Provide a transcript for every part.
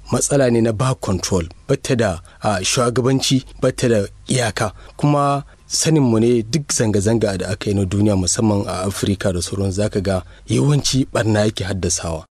matsala ne na ba control bata da shugabanci bata da iyaka kuma saninmu ne duk zanga-zanga da aka yi na duniya musamman a afirka da sauran zaka ga yawanci barna yake haddasawa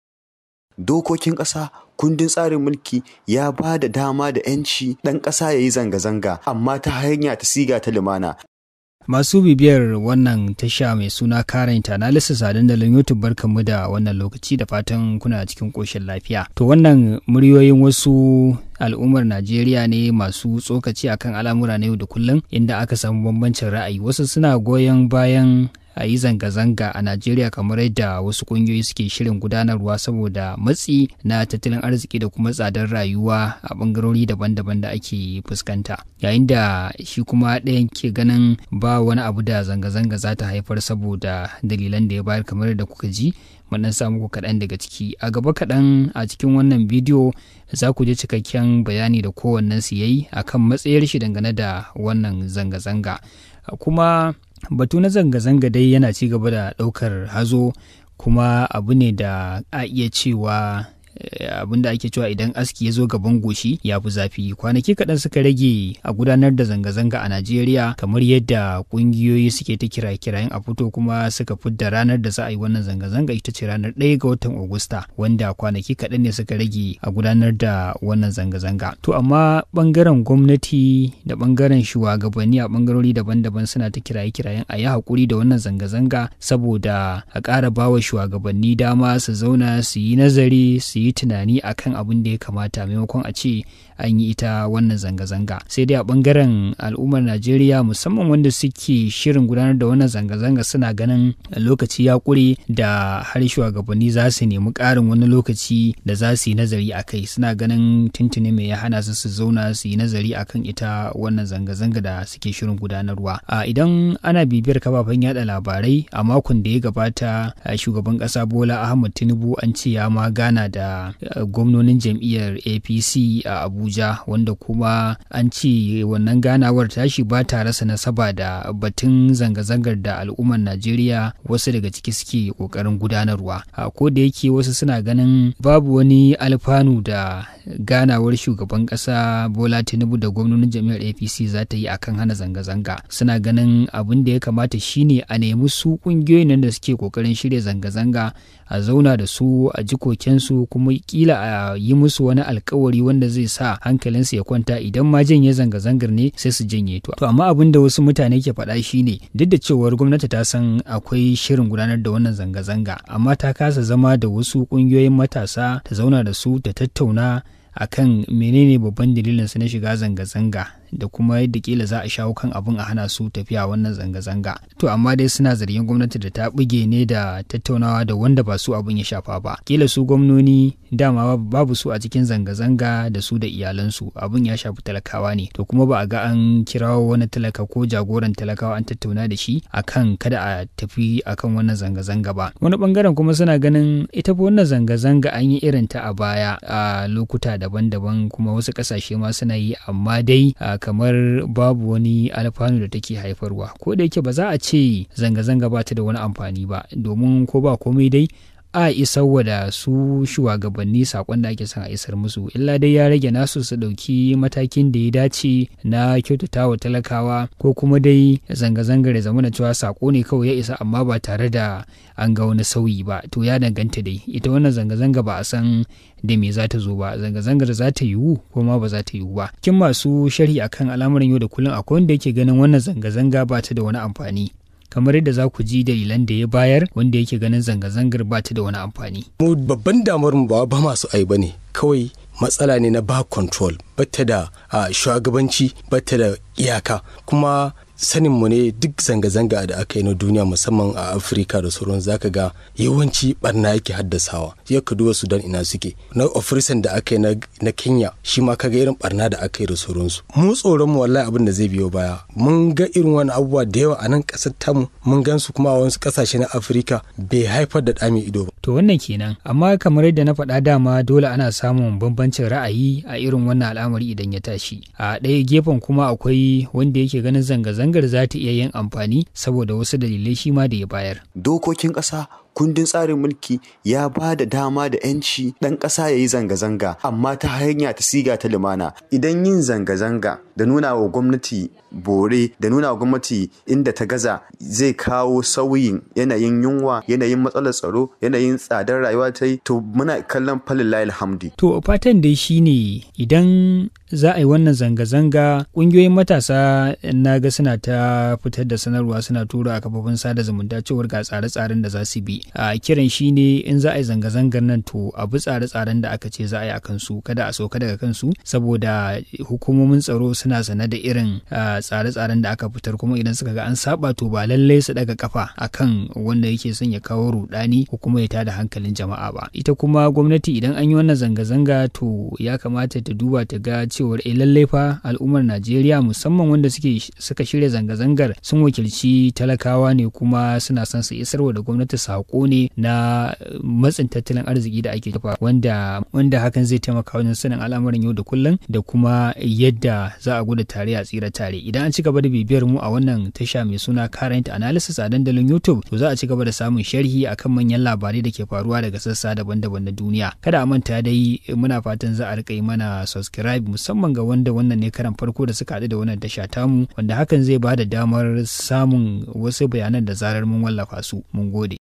dokokin ƙasa kundin tsarin mulki ya ba da dama da 'yanci ɗan ƙasa ya yi zanga-zanga amma ta hanya ta siga ta lumana Masu bibiyar wannan tasha mai suna Current Analysis a dandalin YouTube barkanmu da wannan lokaci da fatan kuna cikin ƙoshin lafiya. To wannan muryoyin wasu al'ummar Najeriya ne masu tsokaci akan al'amura na yau da kullum inda aka samu bambancin ra'ayi. Wasu suna goyon bayan a yi zanga-zanga a Najeriya kamar yadda wasu ƙungiyoyi suke shirin gudanarwa saboda matsi na tattalin arziki da kuma tsadar rayuwa a ɓangarori daban-daban da ake fuskanta. Yayin da shi kuma ɗayan ke ganin ba wani abu da zanga-zanga za ta haifar saboda dalilan da ya bayar kamar da kuka ji. mun sa muku kaɗan daga ciki a gaba kaɗan a cikin wannan bidiyo za ku ji cikakken bayani da kowannen su yayi akan matsayar shi dangane da wannan zanga-zanga kuma batu na zanga-zanga dai yana ci gaba da ɗaukar hazo kuma abu ne da a iya cewa abin da ake cewa idan aski ya zo gaban goshi ya fi zafi kwanaki kaɗan suka rage a gudanar da zanga-zanga a najeriya kamar yadda ƙungiyoyi suke ta kira-kirayen a fito kuma suka fidda ranar da za a yi wannan zanga-zanga ita ce ranar ɗaya ga watan agusta wanda kwanaki kaɗan ne suka rage a gudanar da wannan zanga-zanga to amma ɓangaren gwamnati da ɓangaren shugabanni a ɓangarori daban-daban suna ta kiraye-kirayen a yi haƙuri da wannan zanga-zanga saboda a ƙara bawa shugabanni dama su zauna su yi nazari su yi tunani akan abin da ya kamata maimakon a ce an yi ita wannan zanga-zanga sai dai a bangaren al'ummar najeriya musamman wanda suke shirin gudanar da wannan zanga-zanga suna ganin lokaci ya kure da har shugabanni za su nemi ƙarin wani lokaci da za su yi nazari a kai suna ganin tuntuni mai ya hana su su zauna su yi nazari akan ita wannan zanga-zanga da suke shirin gudanarwa a idan ana bibiyar kafafen yada labarai a makon da ya gabata shugaban ƙasa bola ahmad tinubu an ce ya ma gana da gwamnonin jam'iyyar apc a abuja wanda kuma an ce wannan ganawar tashi ba ta rasa nasaba da batun zanga-zangar da al'ummar najeriya wasu daga ciki suke kokarin gudanarwa ko da yake wasu suna ganin babu wani alfanu da ganawar shugaban kasa bola tinubu da gwamnonin jam'iyyar apc za ta yi akan hana zanga-zanga suna ganin abin da ya kamata shine a nemi su kungiyoyin nan da suke kokarin shirya zanga-zanga a zauna da su a ji kokensu kuma kila a yi musu wani alkawari wanda zai sa hankalinsu ya kwanta idan ma janye zanga-zangar ne sai su janye to to amma abin da wasu mutane ke faɗa shine duk da cewar gwamnati ta san akwai shirin gudanar da wannan zanga-zanga amma ta kasa zama da wasu ƙungiyoyin matasa ta zauna da su ta tattauna akan menene babban dalilin su na shiga zanga-zanga da kuma yadda kila za a shawo kan abin a hana su tafiya wannan zanga-zanga to amma dai suna zargin gwamnati da ta buge ne da tattaunawa da wanda ba su abin ya shafa ba kila su gwamnoni dama babu su a cikin zanga-zanga da su da iyalansu abin ya shafi talakawa ne to kuma ba a ga an kirawo wani talaka ko jagoran talakawa an tattauna da shi akan kada a tafi akan wannan zanga-zanga ba wani bangaren kuma suna ganin ita fa wannan zanga-zanga an yi irin ta a baya a lokuta daban-daban kuma wasu kasashe ma suna yi amma dai kamar babu wani alfanu da take haifarwa ko da yake ba za a ce zanga-zanga ba ta da wani amfani ba domin ko ba komai dai a isarwa da su shugabanni sakon da ake son a isar musu illa dai ya rage nasu su ɗauki matakin da ya dace na kyautata wa talakawa ko kuma dai zanga-zangar ya zama da cewa sako ne kawai ya isa amma ba tare da an ga wani sauyi ba to ya danganta dai ita wannan zanga-zanga ba a san da me za ta zo ba zanga-zangar za ta yiwu ko ma ba za ta yiwu ba kin masu sharhi akan al'amuran yau da kullum akwai wanda yake ganin wannan zanga-zanga ba ta da wani amfani kamar yadda za ku ji dalilan da ya bayar wanda yake ganin zanga-zangar ba ta da wani amfani. mu babban damar mu ba masu ai bane kawai matsala ne na ba control bata da shugabanci bata da iyaka kuma sanin mu ne duk zanga-zanga da aka yi na duniya musamman a afirka da sauran zaka ga yawanci barna yake haddasawa ya ka duba sudan ina suke na ofirisan da aka yi na kenya shi ma kaga irin barna da aka yi da sauransu mu tsoron mu wallahi abin da zai biyo baya mun ga irin wani abubuwa da yawa a nan kasar tamu mun gan su kuma a wasu kasashe na afirka bai haifar da ɗami ido ba to wannan kenan amma kamar yadda na faɗa dama dole ana samun bambancin ra'ayi a irin wannan al'amari idan ya tashi a ɗaya gefen kuma akwai wanda yake ganin zanga-zangar za ta iya yin amfani saboda wasu dalilai shi ma da ya bayar dokokin ƙasa kundin tsarin mulki ya ba da dama da 'yanci ɗan ƙasa ya yi zanga-zanga amma ta hanya ta siga ta lumana idan yin zanga-zanga da nuna wa gwamnati bore da nuna wa gwamnati inda ta gaza zai kawo sauyin yanayin yunwa yanayin matsalar tsaro yanayin tsadar rayuwa ta yi to muna kallon falin alhamdi to fatan dai shine idan za a yi wannan zanga-zanga ƙungiyoyin matasa na ga suna ta fitar da sanarwa suna tura a kafofin sada zumunta cewar ga tsare-tsaren da za su bi a kiran shi ne in za a yi zanga-zangar nan to a bi tsare-tsaren da aka ce za a yi a kansu kada a sauka daga kansu saboda hukumomin tsaro suna sane da irin tsare-tsaren da aka fitar kuma idan suka ga an saba to ba lallai su daga kafa akan wanda yake son ya kawo rudani ko kuma ya tada hankalin jama'a ba ita kuma gwamnati idan an yi wannan zanga-zanga to ya kamata ta duba ta ga cewar e lallai fa al'ummar Najeriya musamman wanda suke suka shirya zanga-zangar sun wakilci talakawa ne kuma suna son su isarwa da gwamnati sako ne na matsin tattalin arziki da ake kafa wanda wanda hakan zai taimaka wajen sanin al'amuran yau da kullum da kuma yadda za a gudu tare a tsira tare idan an ci gaba da bibiyar mu a wannan tasha mai suna current analysis a dandalin YouTube to za a ci gaba da samun sharhi akan manyan labarai da ke faruwa daga sassa daban-daban na duniya kada a manta dai muna fatan za a rika yi mana subscribe musamman ga wanda wannan ne karan farko da suka haɗu da wannan tasha tamu wanda hakan zai ba da damar samun wasu bayanan da zarar mun wallafa su mun gode